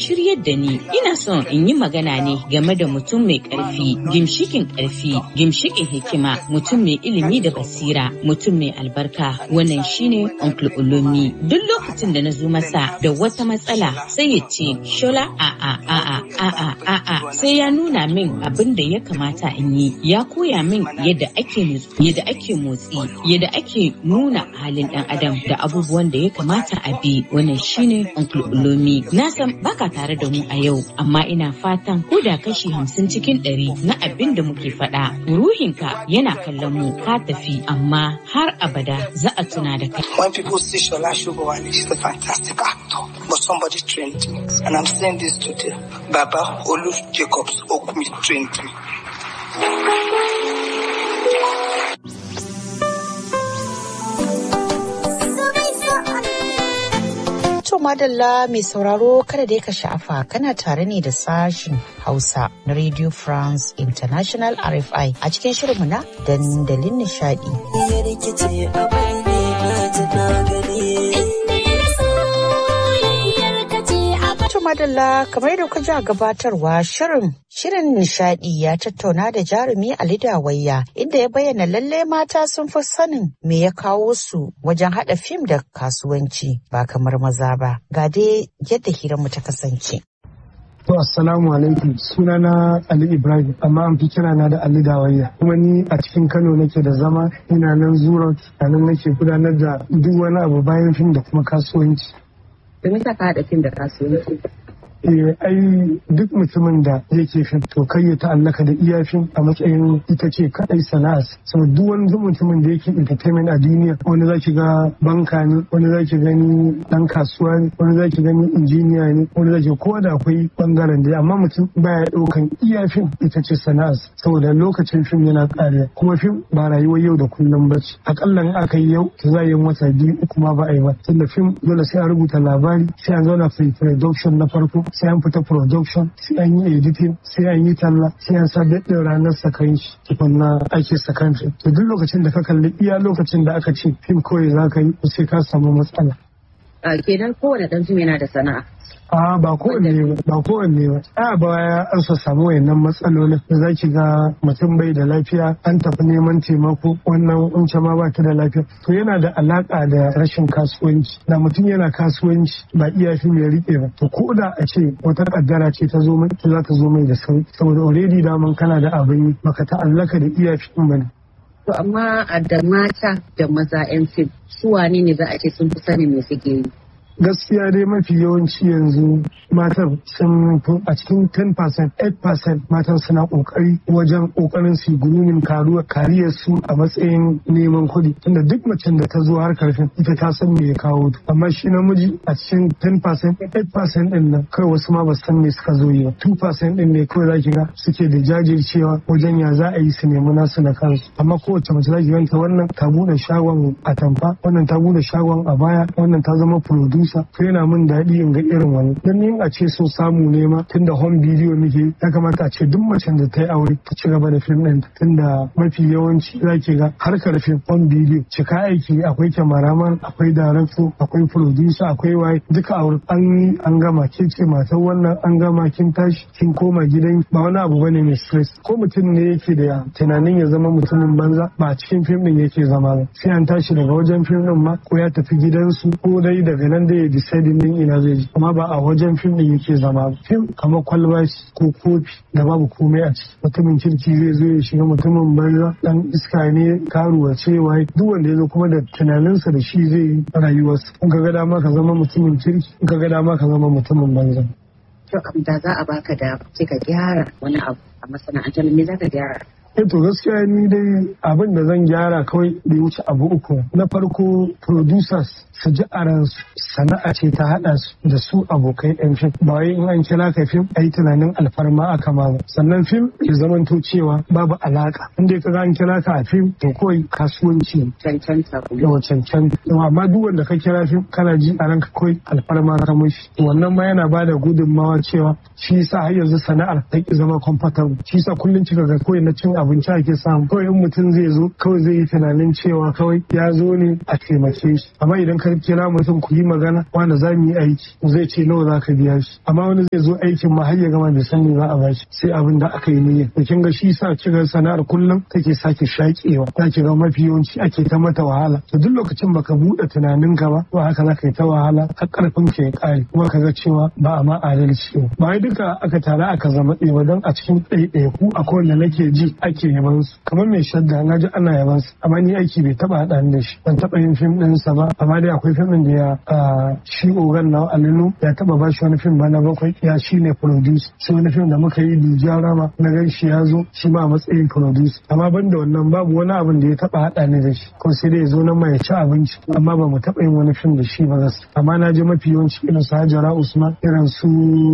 shiryar da ni. Ina son in yi magana ne game da mutum mai ƙarfi, gimshikin ƙarfi, gimshikin hikima, mutum mai ilimi da basira, mutum mai albarka. Wannan shine Uncle Ulumi. Duk lokacin da na zo masa da wata matsala sai ya ce, Shola a'a a'a a'a a'a sai ya nuna min abin da ya kamata in yi. Ya koya min yadda ake yadda ake motsi, yadda ake nuna halin ɗan adam da abubuwan da ya kamata a bi. Wannan shine Uncle Ulumi. Na san baka tare da mu a yau, amma ina fatan ko da kashi hamsin cikin ɗari na abin da muke faɗa. Ruhinka yana kallon mu ka tafi, amma har abada za a tuna da kai. When people see Shola Shugawale, she's a fantastic actor, but somebody trained me. And I'm saying this today. Baba Olu Jacobs Okumi trained me. To madalla mai sauraro kada dai ka sha'afa kana tare ne da sashin Hausa na Radio France International RFI a cikin shirinmu na dandalin nishadi. madalla kamar da ji a gabatarwa shirin shirin nishadi ya tattauna da jarumi Ali Dawayya inda ya bayyana lalle mata sun fi sanin me ya kawo su wajen hada fim da kasuwanci ba kamar maza ba ga dai yadda hiranmu ta kasance. To assalamu alaikum sunana Ali Ibrahim amma an fi kira na da Ali Dawayya kuma ni a cikin Kano nake da zama ina nan zuro a nan nake gudanar da duk wani abu bayan fim da kuma kasuwanci. domin ta haɗa fim da kasuwanci. Eh, ai duk mutumin da yake fim to kai ya ta'allaka da iya fim a matsayin ita ce kadai sana'ar sau duk wani mutumin da yake entertainment a duniya wani zaki ga banka ne wani zaki gani dan kasuwa ne wani zaki gani injiniya ne wani zaki ko da akwai bangaren da amma mutum baya daukan iya fim ita ce sana'ar saboda lokacin fim yana kariya kuma fim ba rayuwar yau da kullum ba ce akalla in aka yi yau to za a yi wata biyu uku ma ba a yi ba tunda fim dole sai a rubuta labari sai an zauna pre-production na farko sai an fita production sai an yi editing sai an yi talla sai an sa daɗin ranar sakan shi tukunna ake sakan shi to duk lokacin da ka kalli iya lokacin da aka ce fim kawai za ka yi sai ka samu matsala. kenan kowane ɗan fim yana da sana'a. a ba kowanne ba ba kowanne ba a baya an sa samu wayannan matsalolin da za ki ga mutum bai da lafiya an tafi neman taimako wannan unce ma ba ta da lafiya to yana da alaka da rashin kasuwanci da mutum yana kasuwanci ba iya shi ya rike ba to ko da a ce wata kaddara ce ta zo mai za ta zo mai da sauki saboda already daman kana da abin baka ta'allaka da iya shi bane To amma a da mata da maza 'yan fim su wane ne za a ce sun fi sanin me suke yi? gaskiya dai mafi yawanci yanzu matan sun fi a cikin 10% 8% matan suna kokari wajen kokarin su gurumin karuwa kariyar su a matsayin neman kuɗi tunda duk macen da ta zo har karfin ita ta san me ya kawo ta amma shi namiji a cikin 10% 8% din nan kai wasu ma ba san me suka zo yi ba 2% din ne kawai zaki ga suke da jajircewa wajen ya za a yi su nemi nasu na kansu amma kowace mace zaki ganta wannan ta bude shagon atamfa wannan ta bude shagon abaya wannan ta zama producer sa to yana min daɗi in ga irin wani dan ni a ce so samu ne ma tunda home video muke ya kamata a ce duk macen da ta yi aure ta ci gaba da fim ɗin tunda mafi yawanci zaki ga harkar fim home video cika aiki akwai cameraman akwai director akwai producer akwai waye duka aure an yi an gama ke ce matar wannan an gama kin tashi kin koma gidan ba wani abu bane mai stress ko mutum ne yake da tunanin ya zama mutumin banza ba a cikin fim ɗin yake zama ba sai an tashi daga wajen fim ɗin ma ko ya tafi gidansu ko dai daga nan dai ya deciding din ina zai ji amma ba a wajen fim din yake zama fim kamar kwalba ko kofi da babu komai a ciki mutumin kirki zai zo ya shiga mutumin banza dan iska ne karuwa cewa duk wanda ya zo kuma da tunaninsa da shi zai yi rayuwarsa in ka ga dama ka zama mutumin kirki in ka ga dama ka zama mutumin banza. To da za a baka da sai ka gyara wani abu a masana'antar me za ka gyara? Eh to gaskiya ni dai abin da zan gyara kawai bai wuce abu uku. Na farko producers su ji a ransu sana'a ce ta haɗa su da su abokai yan fim. Ba wai in an kira ka fim a yi tunanin alfarma aka ma ba. Sannan fim ya zamanto cewa babu alaka. Inda ka an kira ka a fim to kawai kasuwanci. Cancanta kuma. Yawa cancanta. Amma duk wanda ka kira fim kana ji a ranka kawai alfarma ka mishi. Wannan ma yana bada gudunmawa cewa shi yasa har yanzu sana'ar ta ki zama comfortable. Shi yasa kullum kika ga kawai na cin abinci ake samu kawai in mutum zai zo kawai zai yi tunanin cewa kawai ya zo ne a taimake shi amma idan ka kira mutum ku yi magana wanda za mu yi aiki zai ce nawa za ka biya shi amma wani zai zo aikin ma har ya gama bai san me za a bashi sai abin da aka yi niyya to kin ga shi sa kiga sana'ar kullum take sake shakewa za ki ga mafi yawanci ake ta mata wahala to duk lokacin baka buɗe tunaninka ba to haka za ka yi ta wahala har karfin ka ya kare kuma ka ga cewa ba a ma adalci ba ba wai duka aka tare aka zama ɗaya ba don a cikin ɗaiɗaiku akwai wanda nake ji ake yaban su kamar mai shadda na ji ana yaban su amma ni aiki bai taɓa haɗa ni da shi ban taɓa yin fim ɗinsa ba amma dai akwai fim ɗin da ya shi ogan na alinu ya taɓa ba shi wani fim ba na bakwai ya shi ne produce sai wani fim da muka yi Dija Rama na gan shi ya zo shi ma a matsayin produce amma ban da wannan babu wani abin da ya taɓa haɗa ni da shi ko sai dai ya zo nan ma ya ci abinci amma ba mu taɓa yin wani fim da shi ba gaskiya amma na ji mafi yawanci irin su Hajara Usman irin su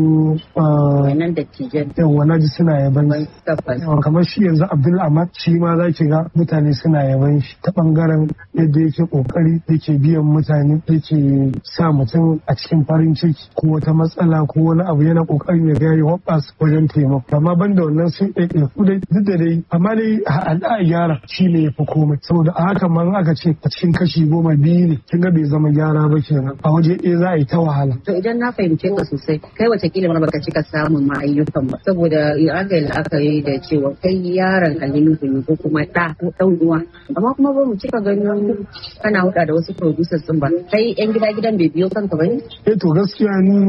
wannan dattijan yawa na ji suna yaban shi tabbas yawa kamar shi yanzu Abdul Ahmad shi ma za ki ga mutane suna yaban shi ta bangaren yadda yake kokari yake biyan mutane yake sa mutum a cikin farin ciki ko wata matsala ko wani abu yana kokarin ya ga ya hoɓas wajen taimako amma ban da wannan sun ɗaiɗai ku dai duk da dai amma dai a a gyara shi ne ya fi komai saboda a haka ma in aka ce a cikin kashi goma biyu ne kin ga bai zama gyara ba kenan a waje ɗaya za a yi ta wahala to idan na fahimce ka sosai kai watakila ma baka cika samun ma ayyukan ba saboda aka yi la'akari da cewa kai yaron Aliyu ne ko kuma ɗa ko ɗan uwa amma kuma ba mu cika ganin kana huɗa da wasu producers din ba kai yan gida gidan bai biyo kanka ba ne eh to gaskiya ni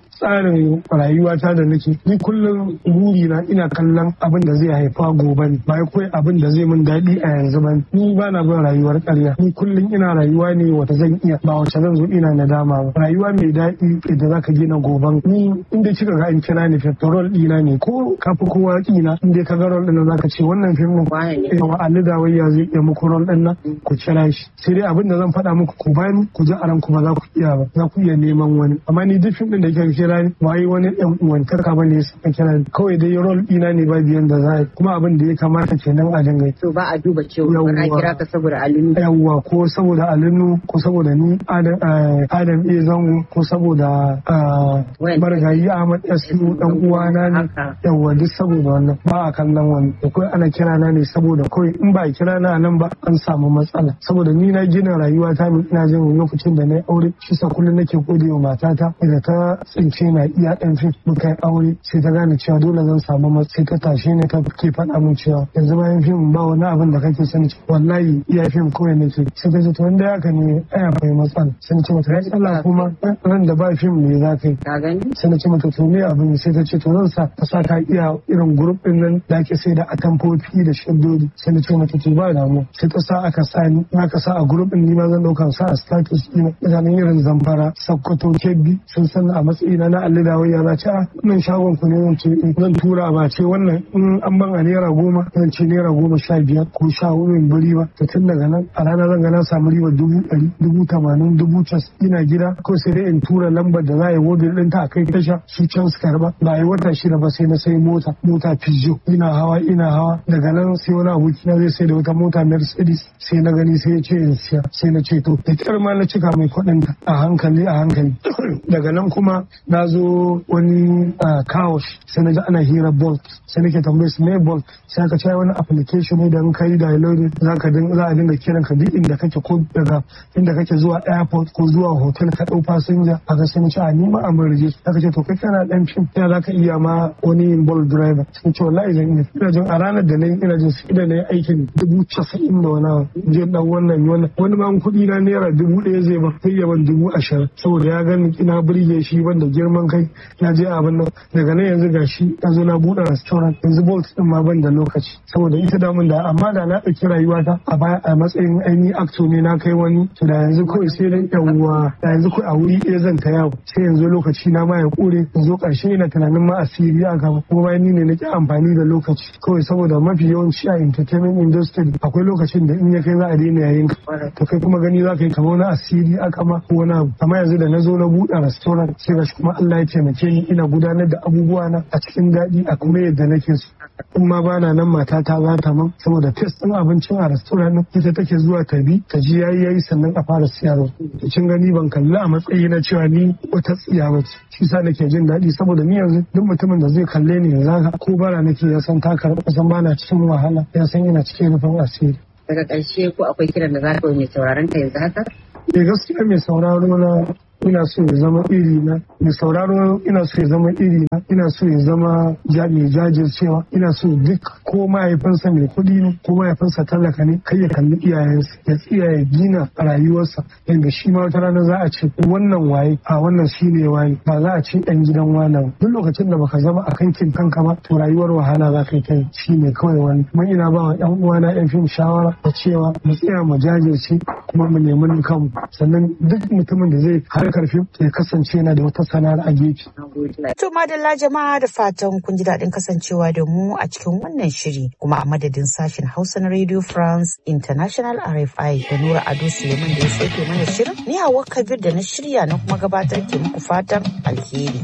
tsarin rayuwata da nake ni kullum buri na ina kallon abin da zai haifa gobe ne ba kawai abin da zai min daɗi a yanzu ba ni ba na bin rayuwar ƙarya ni kullum ina rayuwa ne wata zan iya ba wacce zan zo ina nadama ba rayuwa mai daɗi da zaka gina goban ni inda kika ga an kira ni feftorol ɗina ne ko ka fi kowa ƙina inda ka ga rol ɗin zaka ce wannan fim ɗin Wane ne? yawa Ali Dawayya zai iya muku rol ɗin nan ku kira shi sai dai abin da zan faɗa muku ku bani ku ji a ranku ba za ku iya ba za ku iya neman wani amma ni duk fim ɗin da kika kira ni ba yi wani ɗan uwantarka ba ne ya saka kira ni kawai dai rol ɗina ne ba biyan da za a yi kuma abin da ya kamata kenan a dinga yi to ba a duba cewa ba na Yawwa. kira ka saboda Aliyu yawwa ko saboda alinu ko saboda ni adam eh, Adam a zango ko saboda ah, Wayan- marigayi ahmad yasu dan uwana ne Haka. yawwa duk saboda wannan ba a kallon wani da kawai ana kira na ne saboda kawai in ba a kira na a nan ba an samu matsala saboda ni na gina rayuwa ta ne ina jin lokacin da na yi aure shi sa kullum nake gode wa matata da ta tsince na iya ɗan fim muka yi aure sai ta gane cewa dole zan samu matsala sai ta tashe ni ta ke faɗa min cewa yanzu bayan fim ba wani abin da kake sani wallahi iya fim kawai nake sai ta ce to wanda haka ne ai akwai matsala sai na ce mata matsala kuma ran da ba fim ne za ka yi ka gani sai na ce mata to me abin sai ta ce to zan sa ta sa ka iya irin grup din nan da ake sai da atamfofi da shaddodi sai na ce mata to ba damu sai ta sa aka sa ni in aka sa a grup din ni ma zan dauka sa a status ina mutanen irin zamfara sakkwato kebbi sun san a matsayina na alli da wayya za ce a nan shagon ku ne zan ce eh, zan tura ba ce wannan in an ban a naira goma zan ce naira goma sha biyar ko sha hudu in bari ba to tun daga nan a rana zan ga na samu riba dubu ɗari dubu tamanin dubu cas ina gida ko sai dai in tura lambar da za a yi wodin ɗinta a kai tasha su can su karba ba a yi wata shida ba sai na sai mota mota Peugeot ina hawa ina hawa daga nan sai wani aboki na zai sai da wata mota Mercedes sai na gani sai ya ce in siya sai na ce to da kyar ma na cika mai kuɗin ta a hankali a hankali daga nan kuma na zo wani kawosh sai na ji ana hira bolt sai nake tambaye su me bolt sai aka ce wani application ne da in kai download za ka din- za a dinga kiran ka duk inda kake ko daga inda kake zuwa airport ko zuwa hotel ka dau fasinja a ga sai na ce a ni ma a murje aka ce to kai kana dan fim ya za ka iya ma wani yin bolt driver sai ce wallahi zan iya ina jin a ranar da nayi ina jin sai da nayi aikin dubu casa'in da wani abu je dan wannan yi wannan wani ma kuɗi na naira dubu ɗaya zai ba sai ya ban dubu ashirin saboda ya gani ina burge shi banda girman kai ya je abin nan daga nan yanzu gashi na zo na buɗe restaurant yanzu bolt din ma ban da lokaci saboda ita damun da amma da na ɗauki rayuwata a baya a matsayin ainihin acto ne na kai wani to da yanzu kawai sai dai yawwa da yanzu kawai a wuri ɗaya zan ta yawo sai yanzu lokaci na ma ya ƙure yanzu ƙarshe ina tunanin ma asiri a gaba kuma bayan ni ne nake amfani da lokaci kawai saboda mafi yawanci a entertainment industry akwai lokacin da in ya kai za a daina yayin ka to kai kuma gani za ka yi kamar wani asiri aka ma ko wani abu amma yanzu da na zo na buɗe restaurant sai gashi kuma Allah ya taimake ni ina gudanar da abubuwa na a cikin daɗi a kuma yadda nake so in ma bana nan matata za ta man saboda test ɗin abincin a restaurant ɗin ita take zuwa ta bi ta ji yayi yayi sannan a fara siyarwa to kin gani ban kalli a matsayi na cewa ni wata tsiya ba ce shi sa nake jin daɗi saboda ni yanzu duk mutumin da zai kalle ni yanzu haka ko bara nake ya san ta karɓa san bana cikin wahala ya san ina cikin rufin asiri daga ƙarshe ko akwai kiran da za ka yi mai sauraron ka yanzu haka Da gaskiya mai sauraro na ina so ya zama iri na mai sauraro ina so ya zama iri na ina so ya zama mai jajircewa ina so duk ko mahaifinsa mai kuɗi ne ko mahaifinsa talaka ne kai ya kalli iyayensa ya tsiya ya gina rayuwarsa yadda shi ma wata rana za a ce wannan waye a wannan shi ne waye ba za a ce ɗan gidan wana duk lokacin da baka zama a kankin kanka ba to rayuwar wahala za ka yi kai shi ne kawai wani kuma ina ba wa ƴan uwana ƴan fim shawara da cewa mu tsaya mu jajirce kuma mu nemi kanmu sannan duk mutumin da zai har karfi ya kasance yana da wata sana'ar a gefe. To madalla jama'a da fatan kun ji daɗin kasancewa da mu a cikin wannan shiri kuma a madadin sashen Hausa na Radio France International RFI da Nura Ado Suleiman da ya sauke mana shirin ni Hawwa Kabir da na shirya na kuma gabatar ke muku fatan alheri.